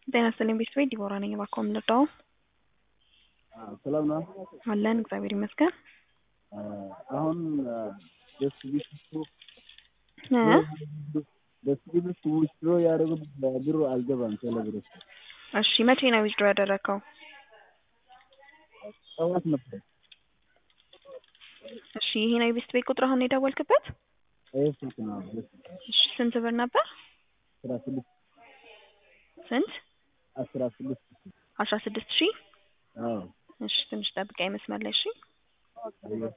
ጤና ይስጥልኝ ቤተሰቤ ዲቦራ ነኝ። እባክዎ የምንረዳው ሰላም ነው። አለን እግዚአብሔር ይመስገን። አሁን ደስ ቢት እ ደስ ቢት ዊዝድሮ ያደረጉት ብሩ አልገባም። ቴሌብር እሺ መቼ ነው ዊዝድሮ ያደረግከው? ጠዋት ነበር። እሺ ይሄ ነው የቤት ቤት ቁጥር አሁን የደወልክበት? ይህ ስልክ ነው። እሺ ስንት ብር ነበር? አስራ ስድስት ስንት? አስራ ስድስት አስራ ስድስት ሺህ አዎ እሺ ትንሽ ጠብቀኝ መስመር ላይ እሺ። አየሁ።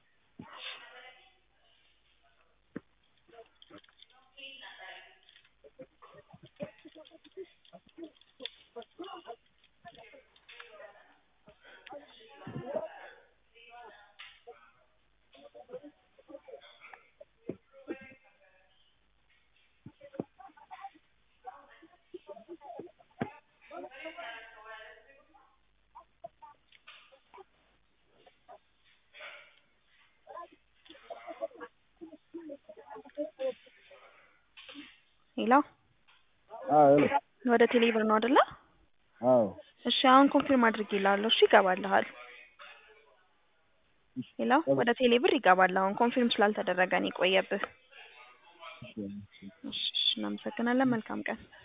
ሄሎ አዎ ሄሎ። ወደ ቴሌ ብር ነው አይደለ? አዎ እሺ አሁን ኮንፊርም አድርጌልሃለሁ። እሺ ይገባልሃል። ሄሎ ወደ ቴሌ ብር ይገባል። አሁን ኮንፊርም ስላልተደረገ ነው የቆየብህ። እሺ፣ እሺ። እሺ እሺ፣ እናመሰግናለን። መልካም ቀን